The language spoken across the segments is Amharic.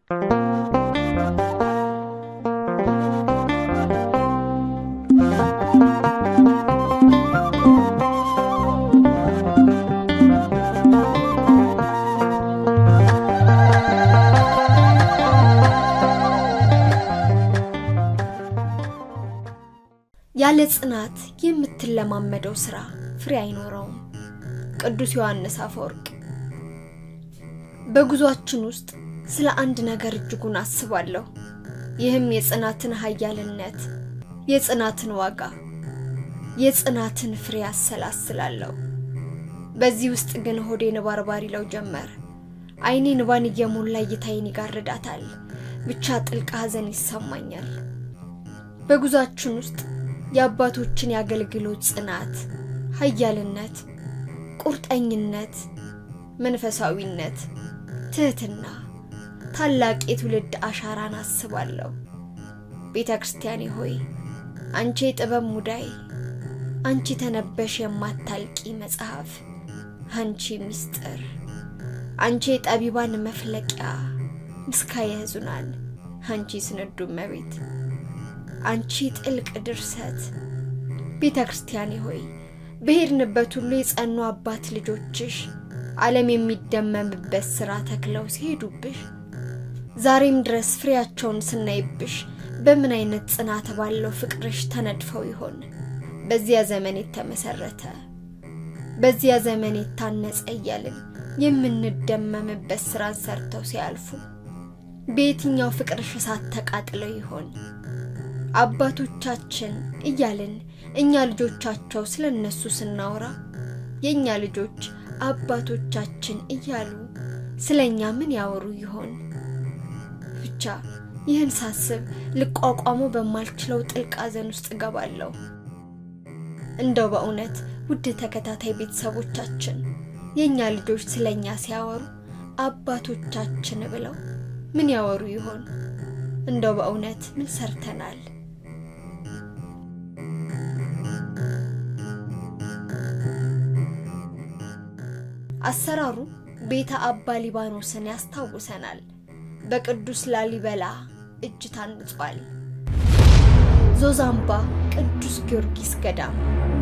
ያለ ጽናት የምትለማመደው ስራ ፍሬ አይኖረውም። ቅዱስ ዮሐንስ አፈወርቅ። በጉዟችን ውስጥ ስለ አንድ ነገር እጅጉን አስባለሁ። ይህም የጽናትን ኃያልነት፣ የጽናትን ዋጋ፣ የጽናትን ፍሬ አሰላስላለሁ። በዚህ ውስጥ ግን ሆዴን ባርባር ይለው ጀመር። ዓይኔ ንባን እየሞላ እይታዬን ይጋርዳታል። ብቻ ጥልቅ ሐዘን ይሰማኛል። በጉዟችን ውስጥ የአባቶችን የአገልግሎት ጽናት፣ ኃያልነት፣ ቁርጠኝነት፣ መንፈሳዊነት፣ ትህትና፣ ታላቅ የትውልድ አሻራን አስባለሁ። ቤተ ክርስቲያኔ ሆይ አንቺ የጥበብ ሙዳይ፣ አንቺ ተነበሽ የማታልቂ መጽሐፍ፣ አንቺ ምስጢር፣ አንቺ የጠቢባን መፍለቂያ፣ ምስካየ ሕዙናን፣ አንቺ ስንዱ እመቤት አንቺ ጥልቅ ድርሰት ቤተ ክርስቲያኔ ሆይ በሄድንበት ሁሉ የጸኑ አባት ልጆችሽ ዓለም የሚደመምበት ሥራ ተክለው ሲሄዱብሽ ዛሬም ድረስ ፍሬያቸውን ስናይብሽ በምን አይነት ጽናት ባለው ፍቅርሽ ተነድፈው ይሆን በዚያ ዘመን የተመሰረተ በዚያ ዘመን የታነጸ እያልን የምንደመምበት ሥራን ሰርተው ሲያልፉ በየትኛው ፍቅርሽ እሳት ተቃጥለው ይሆን አባቶቻችን እያልን እኛ ልጆቻቸው ስለ እነሱ ስናወራ የእኛ ልጆች አባቶቻችን እያሉ ስለ እኛ ምን ያወሩ ይሆን? ብቻ ይህን ሳስብ ልቋቋመው በማልችለው ጥልቅ ሐዘን ውስጥ እገባለሁ። እንደው በእውነት ውድ ተከታታይ ቤተሰቦቻችን የእኛ ልጆች ስለ እኛ ሲያወሩ አባቶቻችን ብለው ምን ያወሩ ይሆን? እንደው በእውነት ምን ሰርተናል? አሰራሩ ቤተ አባ ሊባኖስን ያስታውሰናል። በቅዱስ ላሊበላ እጅ ታንጿል። ዞዛምባ ቅዱስ ጊዮርጊስ ገዳም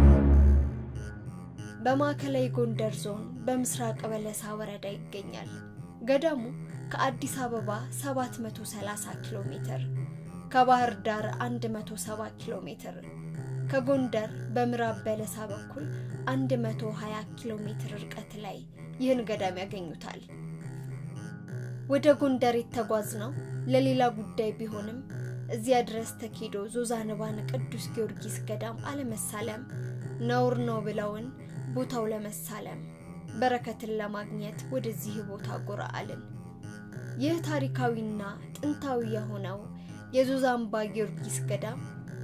በማዕከላዊ ጎንደር ዞን በምስራቅ በለሳ ወረዳ ይገኛል። ገዳሙ ከአዲስ አበባ 730 ኪሎ ሜትር፣ ከባህር ዳር 170 ኪሎ ሜትር፣ ከጎንደር በምዕራብ በለሳ በኩል 120 ኪሎ ሜትር ርቀት ላይ ይህን ገዳም ያገኙታል። ወደ ጎንደር የተጓዝነው ለሌላ ጉዳይ ቢሆንም እዚያ ድረስ ተኪዶ ዞዛንባን ቅዱስ ጊዮርጊስ ገዳም አለመሳለም ነውር ነው ብለውን ቦታው ለመሳለም በረከትን ለማግኘት ወደዚህ ቦታ ጎራ አልን። ይህ ታሪካዊና ጥንታዊ የሆነው የዞዛምባ ጊዮርጊስ ገዳም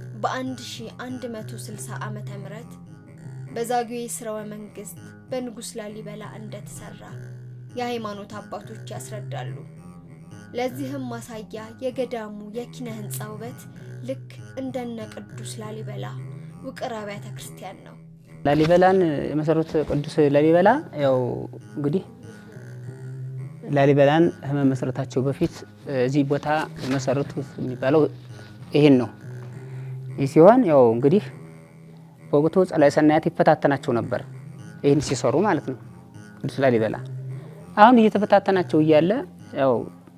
በ1160 ዓመተ ምህረት በዛጉዌ ስርወ መንግስት በንጉሥ ላሊበላ እንደተሰራ የሃይማኖት አባቶች ያስረዳሉ። ለዚህም ማሳያ የገዳሙ የኪነ ህንፃ ውበት ልክ እንደነ ቅዱስ ላሊበላ ውቅር አብያተ ክርስቲያን ነው። ላሊበላን የመሰሩት ቅዱስ ላሊበላ ያው እንግዲህ ላሊበላን ከመመስረታቸው በፊት እዚህ ቦታ የመሰረቱት የሚባለው ይህን ነው። ይህ ሲሆን ያው እንግዲህ በወቅቱ ጸላዔ ሰናያት ይፈታተናቸው ነበር፣ ይህን ሲሰሩ ማለት ነው። ቅዱስ ላሊበላ አሁን እየተፈታተናቸው እያለ ያው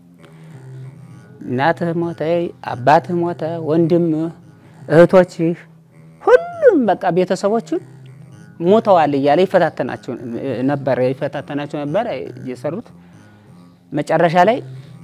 እናትህ ሞተ፣ አባትህ ሞተ፣ ወንድምህ፣ እህቶችህ ሁሉም በቃ ቤተሰቦቹን ሞተዋል እያለ ይፈታተናቸው ነበር ይፈታተናቸው ነበር የሰሩት። መጨረሻ ላይ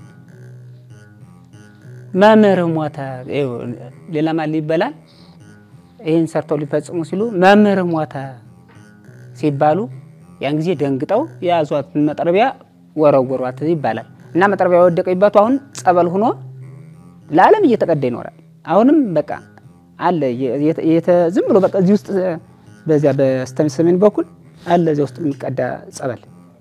መምህርህ ሞተ፣ ሌላ ማን ይበላል? ይህን ሰርተው ሊፈጽሙ ሲሉ መምህርህ ሞተ ሲባሉ ያን ጊዜ ደንግጠው የያዟት መጥረቢያ ወረወሯት ይባላል። እና መጥረቢያ የወደቀችባቱ አሁን ጸበል ሆኖ ለዓለም እየተቀዳ ይኖራል። አሁንም በቃ አለ ዝም ብሎ በቃ እዚህ ውስጥ በዚያ በስተ ሰሜን በኩል አለ እዚያ ውስጥ የሚቀዳ ጸበል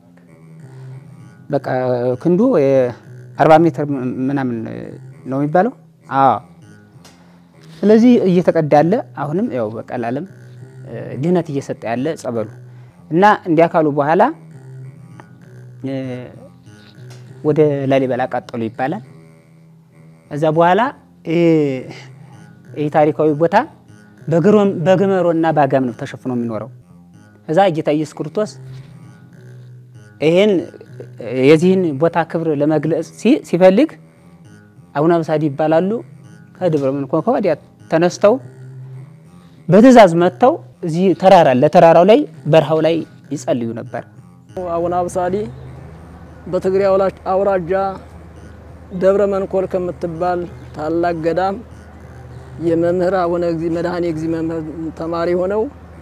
በቃ ክንዱ አርባ ሜትር ምናምን ነው የሚባለው። አዎ ስለዚህ እየተቀዳ ያለ አሁንም ያው በቃ ለዓለም ድህነት እየሰጠ ያለ ጸበሉ እና እንዲያ ካሉ በኋላ ወደ ላሊበላ ቀጠሉ ይባላል። እዛ በኋላ ይህ ታሪካዊ ቦታ በግመሮና በአጋም ነው ተሸፍኖ የሚኖረው። እዛ ጌታ ኢየሱስ ክርስቶስ ይህን የዚህን ቦታ ክብር ለመግለጽ ሲፈልግ አቡነ አብሳዲ ይባላሉ። ከደብረ መንኮን ከወዲያ ተነስተው በትእዛዝ መጥተው እዚህ ተራራ ለተራራው ላይ በረሃው ላይ ይጸልዩ ነበር። አቡነ አብሳዲ በትግራይ አውራጃ ደብረ መንኮል ከምትባል ታላቅ ገዳም የመምህር አቡነ እግዚእ መድኃኔ እግዚእ መምህር ተማሪ ሆነው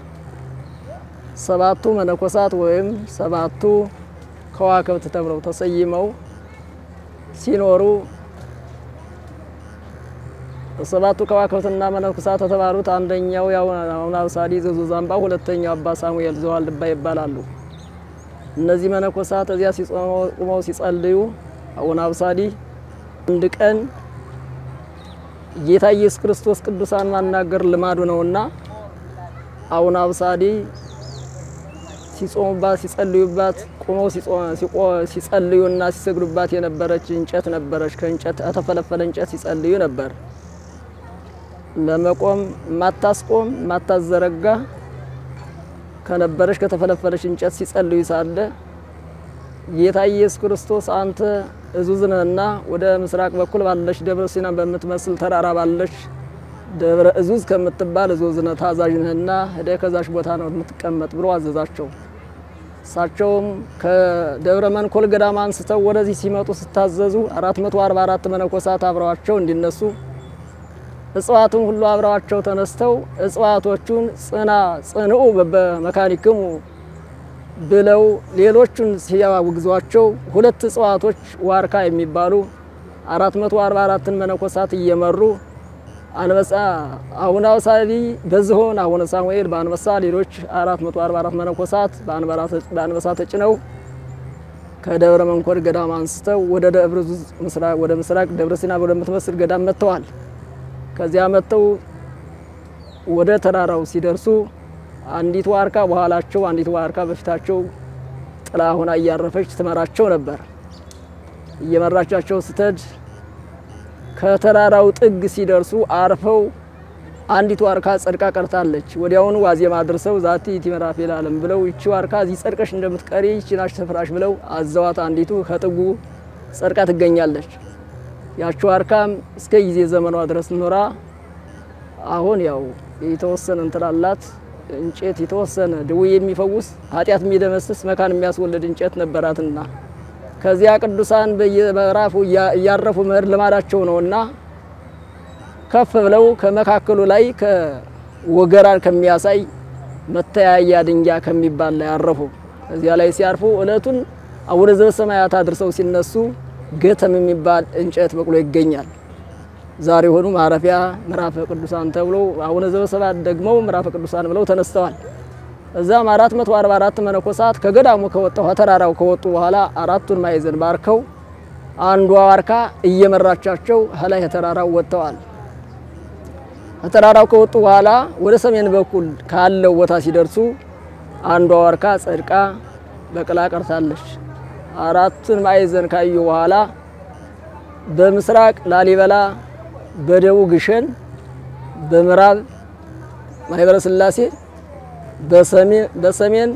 ሰባቱ መነኮሳት ወይም ሰባቱ ከዋክብት ተብለው ተሰይመው ሲኖሩ ሰባቱ ከዋክብትና መነኮሳት የተባሉት አንደኛው አቡነ አብሳዲ ዘዙዛምባ፣ ሁለተኛው አባ ሳሙኤል ዘዋልድባ ይባላሉ። እነዚህ መነኮሳት እዚያ ቁመው ሲጸልዩ አቡነ አብሳዲ አንድ ቀን ጌታ ኢየሱስ ክርስቶስ ቅዱሳን ማናገር ልማዱ ነውና አቡነ አብሳዲ ሲጾሙባት ሲጸልዩባት ቁመው ሲጸልዩና ሲሰግዱባት የነበረች እንጨት ነበረች። ከእንጨት ከተፈለፈለ እንጨት ሲጸልዩ ነበር። ለመቆም ማታስቆም ማታዘረጋ ከነበረች ከተፈለፈለች እንጨት ሲጸልዩ ሳለ ጌታ ኢየሱስ ክርስቶስ አንተ እዙዝ ነህና ወደ ምስራቅ በኩል ባለች ደብረ ሲና በምትመስል ተራራ ባለች ደብረ እዙዝ ከምትባል እዙዝ ነህ ታዛዥ ነህና ሄደህ ከዛች ቦታ ነው የምትቀመጥ ብሎ አዘዛቸው። እሳቸውም ከደብረ መንኮል ገዳም አንስተው ወደዚህ ሲመጡ ስታዘዙ 444 መነኮሳት አብረዋቸው እንዲነሱ እጽዋቱን ሁሉ አብረዋቸው ተነስተው እጽዋቶቹን ጽና ጽንኡ በመካኒክሙ ብለው ሌሎቹን ሲያውግዟቸው ሁለት እጽዋቶች ዋርካ የሚባሉ 444ን መነኮሳት እየመሩ አንበሳ አቡነ አብሳዲ በዝሆን አቡነ ሳሙኤል በአንበሳ ሌሎች 444 መነኮሳት በአንበሳ ተጭነው ከደብረ መንኮል ገዳም አንስተው ወደ ደብረ ምስራቅ ወደ ምስራቅ ደብረ ሲና ወደምትመስል ገዳም መጥተዋል። ከዚያ መጥተው ወደ ተራራው ሲደርሱ አንዲት ዋርካ በኋላቸው አንዲት ዋርካ በፊታቸው ጥላ ሆና እያረፈች ትመራቸው ነበር። እየመራቻቸው ስትሄድ ከተራራው ጥግ ሲደርሱ አርፈው አንዲት ዋርካ ጸድቃ ቀርታለች። ወዲያውኑ ዋዜማ አድርሰው ዛቲ ይእቲ ምዕራፍ ለዓለም ብለው ይቺ ዋርካ እዚህ ጸድቀሽ እንደምትቀሪ ይቺ ናች ስፍራሽ ብለው አዘዋት። አንዲቱ ከጥጉ ጸድቃ ትገኛለች። ያቺ ዋርካም እስከ ጊዜ ዘመኗ ድረስ ኖራ አሁን ያው የተወሰነ እንትላላት እንጨት የተወሰነ ድዌ የሚፈውስ ኃጢአት የሚደመስስ መካን የሚያስወልድ እንጨት ነበራትና ከዚያ ቅዱሳን በየምዕራፉ እያረፉ መሄድ ልማዳቸው ነውና ከፍ ብለው ከመካከሉ ላይ ከወገራን ከሚያሳይ መተያያ ድንጋይ ከሚባል ላይ አረፉ። እዚያ ላይ ሲያርፉ እለቱን አቡነ ዘበሰማያት አድርሰው ሲነሱ ገተም የሚባል እንጨት በቅሎ ይገኛል። ዛሬ ሆኑ ማረፊያ ምዕራፈ ቅዱሳን ተብሎ አቡነ ዘበሰማያት ደግሞ ምዕራፈ ቅዱሳን ብለው ተነስተዋል። እዛም 444 መነኮሳት ከገዳሙ ከወጣው ከተራራው ከወጡ በኋላ አራቱን ማዕዘን ባርከው አንዷ ዋርካ እየመራቻቸው ከላይ ከተራራው ወጥተዋል። ከተራራው ከወጡ በኋላ ወደ ሰሜን በኩል ካለው ቦታ ሲደርሱ አንዷ ዋርካ ጸድቃ በቅላ ቀርታለች። አራቱን ማዕዘን ካዩ በኋላ በምስራቅ ላሊበላ፣ በደቡብ ግሸን፣ በምዕራብ ማህበረ ሥላሴ በሰሜን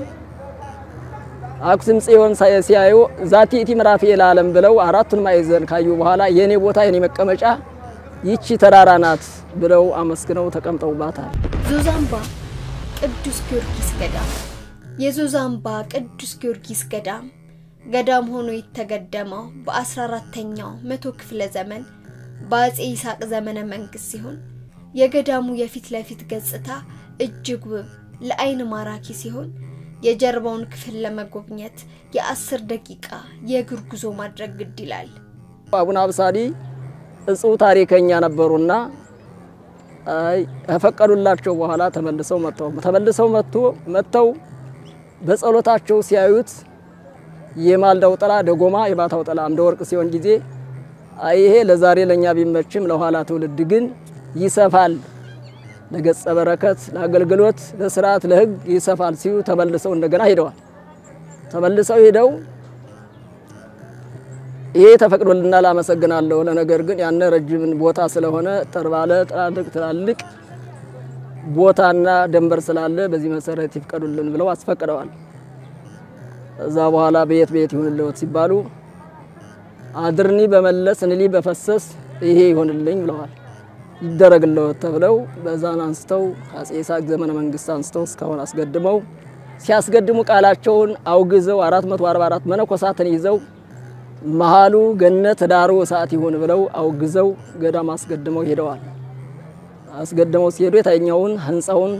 አክሱም ጽዮን ሲያዩ ዛቲ ኢቲ ምዕራፍ ለዓለም ብለው አራቱን ማዕዘን ካዩ በኋላ የኔ ቦታ የኔ መቀመጫ ይቺ ተራራ ናት ብለው አመስግነው ተቀምጠውባታል። ዞዛምባ ቅዱስ ጊዮርጊስ ገዳም የዞዛምባ ቅዱስ ጊዮርጊስ ገዳም ገዳም ሆኖ የተገደመው በ14ተኛው መቶ ክፍለ ዘመን በአጼ ይስሐቅ ዘመነ መንግስት ሲሆን የገዳሙ የፊት ለፊት ገጽታ እጅግ ውብ ለአይን ማራኪ ሲሆን የጀርባውን ክፍል ለመጎብኘት የአስር ደቂቃ የእግር ጉዞ ማድረግ ግድ ይላል። አቡነ አብሳዲ እጹብ ታሪከኛ ነበሩና አይ ከፈቀዱላቸው በኋላ ተመልሰው መጥተው ተመልሰው መጥቶ መጥተው በጸሎታቸው ሲያዩት የማልዳው ጥላ ደጎማ የማታው ጥላ አምደ ወርቅ ሲሆን ጊዜ አይ ይሄ ለዛሬ ለኛ ቢመችም ለኋላ ትውልድ ግን ይሰፋል ለገጸ በረከት ለአገልግሎት ለስርዓት ለሕግ ይሰፋል ሲሉ ተመልሰው እንደገና ሄደዋል። ተመልሰው ሄደው ይሄ ተፈቅዶልናል፣ አመሰግናለሁ። ለነገር ግን ያነ ረጅምን ቦታ ስለሆነ ጠርባለ ትላልቅ ትላልቅ ቦታና ደንበር ስላለ በዚህ መሰረት ይፍቀዱልን ብለው አስፈቅደዋል። እዛ በኋላ በየት በየት ይሁንልዎት ሲባሉ አድርኒ በመለስ እንሊ በፈሰስ ይሄ ይሆንልኝ ብለዋል። ይደረግልዎት ተብለው በዛን አንስተው አጼ ይስሐቅ ዘመነ መንግስት አንስተው እስካሁን አስገድመው ሲያስገድሙ ቃላቸውን አውግዘው 444 መነኮሳትን ይዘው መሃሉ ገነት ዳሩ እሳት ይሁን ብለው አውግዘው ገዳም አስገድመው ሄደዋል። አስገድመው ሲሄዱ የታኛውን ህንፃውን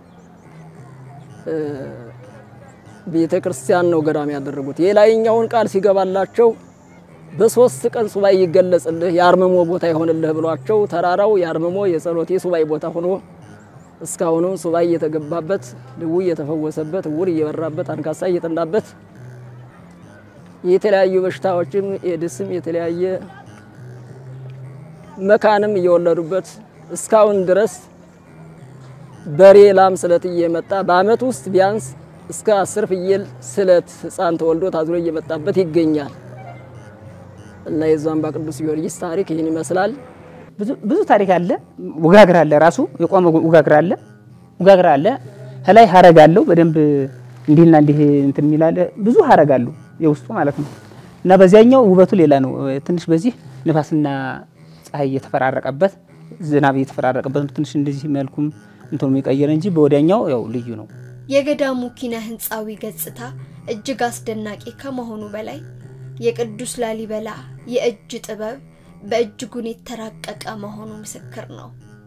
ቤተ ክርስቲያን ነው ገዳም ያደረጉት። የላይኛውን ቃል ሲገባላቸው በሶስት ቀን ሱባኤ ይገለጽልህ የአርምሞ ቦታ ይሆንልህ ብሏቸው ተራራው የአርምሞ የጸሎት የሱባኤ ቦታ ሆኖ እስካሁኑ ሱባኤ እየተገባበት ድውይ እየተፈወሰበት እውር እየበራበት አንካሳ እየጠናበት የተለያዩ በሽታዎችም ኤድስም የተለያየ መካንም እየወለዱበት እስካሁን ድረስ በሬ ላም ስለት እየመጣ በአመት ውስጥ ቢያንስ እስከ አስር ፍየል ስለት ህፃን ተወልዶ ታዝሎ እየመጣበት ይገኛል እና የዛምባ ቅዱስ ጊዮርጊስ ታሪክ ይህን ይመስላል። ብዙ ታሪክ አለ። ውጋግር አለ፣ ራሱ የቆመ ውጋግር አለ፣ ውጋግር አለ። ከላይ ሀረግ አለው በደንብ እንዲህና እንዲህ እንትን የሚላለ ብዙ ሀረግ አለው የውስጡ ማለት ነው። እና በዚያኛው ውበቱ ሌላ ነው። ትንሽ በዚህ ንፋስና ፀሐይ እየተፈራረቀበት ዝናብ እየተፈራረቀበት ነው። ትንሽ እንደዚህ መልኩም እንትኑ የሚቀየር እንጂ በወዲያኛው ያው ልዩ ነው። የገዳሙ ኪነ ህንፃዊ ገጽታ እጅግ አስደናቂ ከመሆኑ በላይ የቅዱስ ላሊበላ የእጅ ጥበብ በእጅጉን የተራቀቀ መሆኑ ምስክር ነው።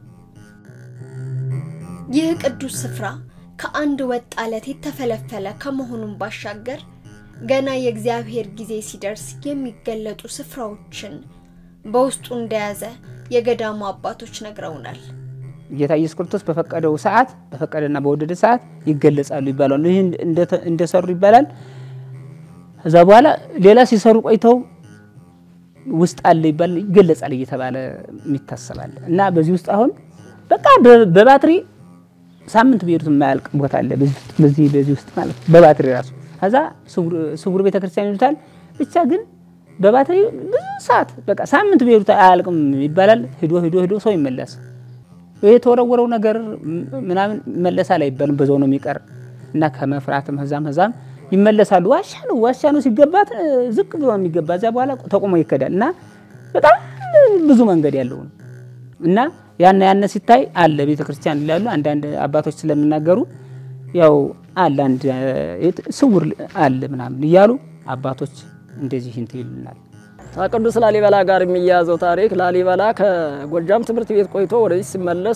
ይህ ቅዱስ ስፍራ ከአንድ ወጥ አለት የተፈለፈለ ከመሆኑም ባሻገር ገና የእግዚአብሔር ጊዜ ሲደርስ የሚገለጡ ስፍራዎችን በውስጡ እንደያዘ የገዳሙ አባቶች ነግረውናል። ጌታ ኢየሱስ ክርስቶስ በፈቀደው ሰዓት በፈቀደና በወደደ ሰዓት ይገለጻሉ ይባላሉ። ይህ እንደሰሩ ይባላል። ከዛ በኋላ ሌላ ሲሰሩ ቆይተው ውስጥ አለ ይባል ይገለጻል እየተባለ የሚታሰባል እና በዚህ ውስጥ አሁን በቃ በባትሪ ሳምንት ቢሄዱት የማያልቅ ቦታ አለ። በዚህ በዚህ ውስጥ ማለት በባትሪ ራሱ ከዛ ስውር ቤተክርስቲያን ይሉታል። ብቻ ግን በባትሪ ብዙ ሰዓት በቃ ሳምንት ቢሄዱት አያልቅም ይባላል። ሂዶ ሂዶ ሂዶ ሰው ይመለስ የተወረወረው ነገር ምናምን ይመለሳል አይባልም። በዛው ነው የሚቀር እና ከመፍራትም ህዛም ህዛም ይመለሳሉ። ዋሻ ነው ዋሻ ነው ሲገባት ዝቅ ብሎ የሚገባ እዚያ በኋላ ተቆሞ ይከዳል እና በጣም ብዙ መንገድ ያለው ነው እና ያነ ያነ ሲታይ አለ ቤተ ክርስቲያን ይላሉ አንዳንድ አባቶች ስለሚናገሩ ያው አለ አንድ ስውር አለ ምናምን እያሉ አባቶች እንደዚህ እንትን ይሉናል። ከቅዱስ ላሊበላ ጋር የሚያያዘው ታሪክ ላሊበላ ከጎጃም ትምህርት ቤት ቆይቶ ወደዚህ ሲመለስ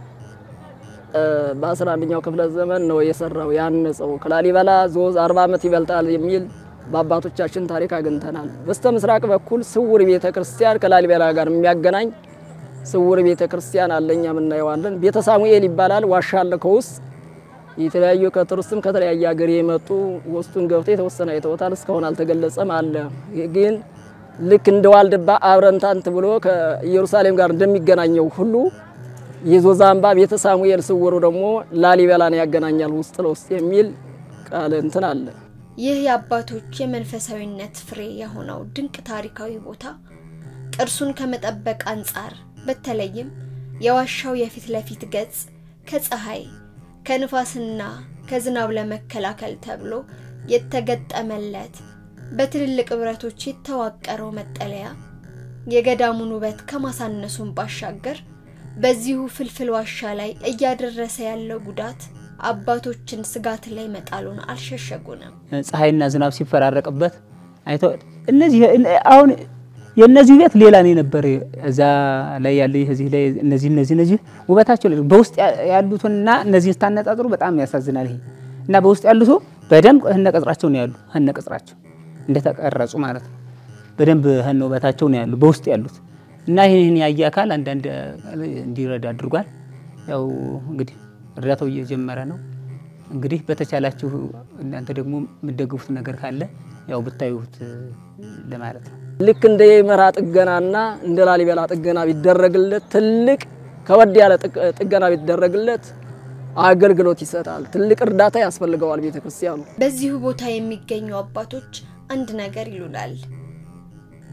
በአስራ አንደኛው ክፍለ ዘመን ነው የሰራው ያነጸው። ከላሊበላ ዞዝ አርባ ዓመት ይበልጣል የሚል በአባቶቻችን ታሪክ አግኝተናል። በስተ ምስራቅ በኩል ስውር ቤተ ክርስቲያን ከላሊበላ ጋር የሚያገናኝ ስውር ቤተ ክርስቲያን አለኛ የምናየዋለን። ቤተ ሳሙኤል ይባላል። ዋሻ አለ ከውስጥ የተለያዩ ከቱሪስትም ከተለያየ ሀገር የመጡ ውስጡን ገብተው የተወሰነ አይተውታል። እስካሁን አልተገለጸም አለ ግን ልክ እንደ ዋልድባ አብረንታንት ብሎ ከኢየሩሳሌም ጋር እንደሚገናኘው ሁሉ የዞዛምባ ቤተ ሳሙኤል ስውሩ ደግሞ ላሊበላን ያገናኛል ውስጥ ለውስጥ የሚል ቃል እንትን አለ። ይህ የአባቶች የመንፈሳዊነት ፍሬ የሆነው ድንቅ ታሪካዊ ቦታ ቅርሱን ከመጠበቅ አንጻር በተለይም የዋሻው የፊት ለፊት ገጽ ከፀሐይ ከንፋስና ከዝናብ ለመከላከል ተብሎ የተገጠመለት በትልልቅ ብረቶች የተዋቀረው መጠለያ የገዳሙን ውበት ከማሳነሱን ባሻገር በዚሁ ፍልፍል ዋሻ ላይ እያደረሰ ያለው ጉዳት አባቶችን ስጋት ላይ መጣሉን አልሸሸጉንም። ፀሐይና ዝናብ ሲፈራረቅበት አይተው እነዚህ አሁን የእነዚህ ቤት ሌላ ነው የነበረ እዛ ላይ ያለ እዚህ ላይ እነዚህ እነዚህ እነዚህ ውበታቸው በውስጥ ያሉትና እነዚህን ስታነጻጽሩ በጣም ያሳዝናል። ይሄ እና በውስጥ ያሉት በደንብ ህነ ቅጽራቸው ነው ያሉ ህነ ቅጽራቸው እንደተቀረጹ ማለት ነው። በደንብ ህነ ውበታቸው ነው ያሉ በውስጥ ያሉት እና ይህን ያየ አካል አንዳንድ እንዲረዳ አድርጓል። ያው እንግዲህ እርዳታው እየጀመረ ነው። እንግዲህ በተቻላችሁ እናንተ ደግሞ የምትደግፉት ነገር ካለ ያው ብታዩት ለማለት ነው። ልክ እንደ የመራ ጥገናና እንደ ላሊበላ ጥገና ቢደረግለት ትልቅ ከወድ ያለ ጥገና ቢደረግለት አገልግሎት ይሰጣል። ትልቅ እርዳታ ያስፈልገዋል ቤተ ክርስቲያኑ። በዚሁ ቦታ የሚገኙ አባቶች አንድ ነገር ይሉናል።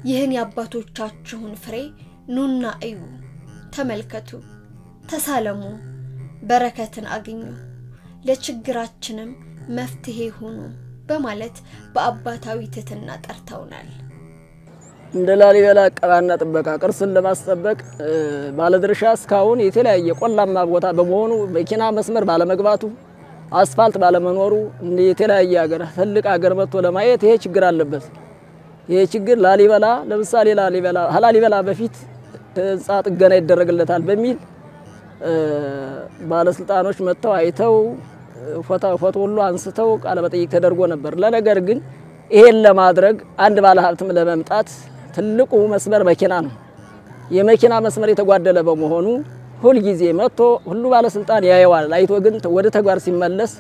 ይህን የአባቶቻችሁን ፍሬ ኑና እዩ፣ ተመልከቱ፣ ተሳለሙ፣ በረከትን አግኙ፣ ለችግራችንም መፍትሄ ሁኑ በማለት በአባታዊ ትህትና ጠርተውናል። እንደ ላሊበላ ቀባና ጥበቃ ቅርስን ለማስጠበቅ ባለድርሻ እስካሁን የተለያየ ቆላማ ቦታ በመሆኑ መኪና መስመር ባለመግባቱ አስፋልት ባለመኖሩ የተለያየ ሀገር ትልቅ ሀገር መጥቶ ለማየት ይሄ ችግር አለበት። ይሄ ችግር ላሊበላ ለምሳሌ ላሊበላ ላሊበላ በፊት ህንፃ ጥገና ይደረግለታል በሚል ባለስልጣኖች መጥተው አይተው ፎቶ ሁሉ አንስተው ቃለ መጠይቅ ተደርጎ ነበር። ለነገር ግን ይሄን ለማድረግ አንድ ባለሀብትም ለመምጣት ትልቁ መስመር መኪና ነው። የመኪና መስመር የተጓደለ በመሆኑ ሁልጊዜ መጥቶ ሁሉ ባለስልጣን ያየዋል። አይቶ ግን ወደ ተግባር ሲመለስ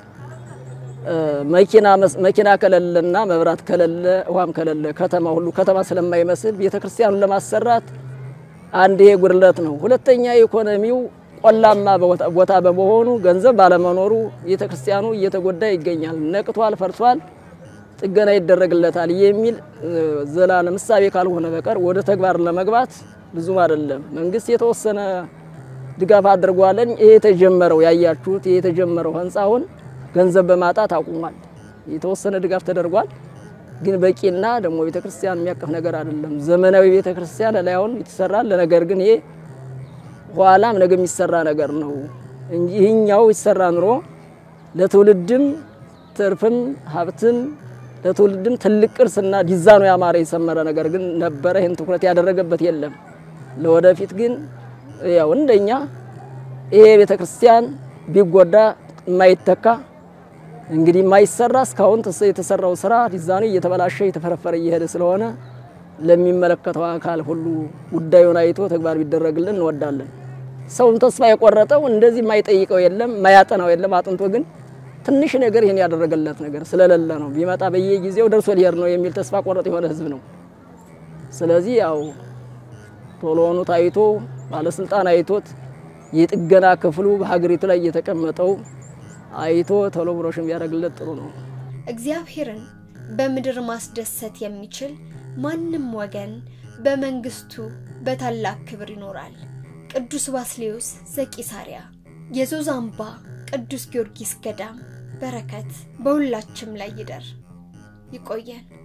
መኪና ከሌለና መብራት ከሌለ ውሃም ከሌለ ከተማ ሁሉ ከተማ ስለማይመስል ቤተክርስቲያኑን ለማሰራት አንድ ይሄ ጉድለት ነው። ሁለተኛ ኢኮኖሚው ቆላማ ቦታ በመሆኑ ገንዘብ ባለመኖሩ ቤተክርስቲያኑ እየተጎዳ ይገኛል። ነቅቷል፣ ፈርሷል፣ ጥገና ይደረግለታል የሚል ዘላለም ምሳቤ ካልሆነ በቀር ወደ ተግባር ለመግባት ብዙም አይደለም። መንግስት የተወሰነ ድጋፍ አድርጓለን። ይሄ የተጀመረው ያያችሁት ይሄ የተጀመረው ህንፃውን ገንዘብ በማጣት አቁሟል። የተወሰነ ድጋፍ ተደርጓል፣ ግን በቂና ደግሞ ቤተክርስቲያን የሚያቅፍ ነገር አይደለም። ዘመናዊ ቤተክርስቲያን ላይ አሁን ይሰራል። ለነገር ግን ይሄ ኋላም ነገ የሚሰራ ነገር ነው እንጂ ይህኛው ይሰራ ኑሮ ለትውልድም ትርፍም ሀብትም ለትውልድም ትልቅ ቅርስና ዲዛይኑ ያማረ የሰመረ ነገር ግን ነበረ። ይህን ትኩረት ያደረገበት የለም። ለወደፊት ግን ያው እንደኛ ይሄ ቤተክርስቲያን ቢጎዳ የማይተካ እንግዲህ የማይሰራ እስካሁን የተሰራው ስራ ዲዛይኑ እየተበላሸ እየተፈረፈረ እየሄደ ስለሆነ ለሚመለከተው አካል ሁሉ ጉዳዩን አይቶ ተግባር ቢደረግልን እንወዳለን። ሰውን ተስፋ የቆረጠው እንደዚህ የማይጠይቀው የለም፣ የማያጠናው የለም። አጥንቶ ግን ትንሽ ነገር ይህን ያደረገለት ነገር ስለሌለ ነው። ቢመጣ በየጊዜው ደርሶ ሊሄድ ነው የሚል ተስፋ ቆረጥ የሆነ ህዝብ ነው። ስለዚህ ያው ቶሎኑ ታይቶ ባለስልጣን አይቶት የጥገና ክፍሉ በሀገሪቱ ላይ እየተቀመጠው አይቶ ቶሎ ብሮሽን ቢያደርግለት ጥሩ ነው። እግዚአብሔርን በምድር ማስደሰት የሚችል ማንም ወገን በመንግስቱ በታላቅ ክብር ይኖራል። ቅዱስ ባስሌዮስ ዘቂሳርያ። የዞዛምባ ቅዱስ ጊዮርጊስ ገዳም በረከት በሁላችም ላይ ይደር። ይቆየን።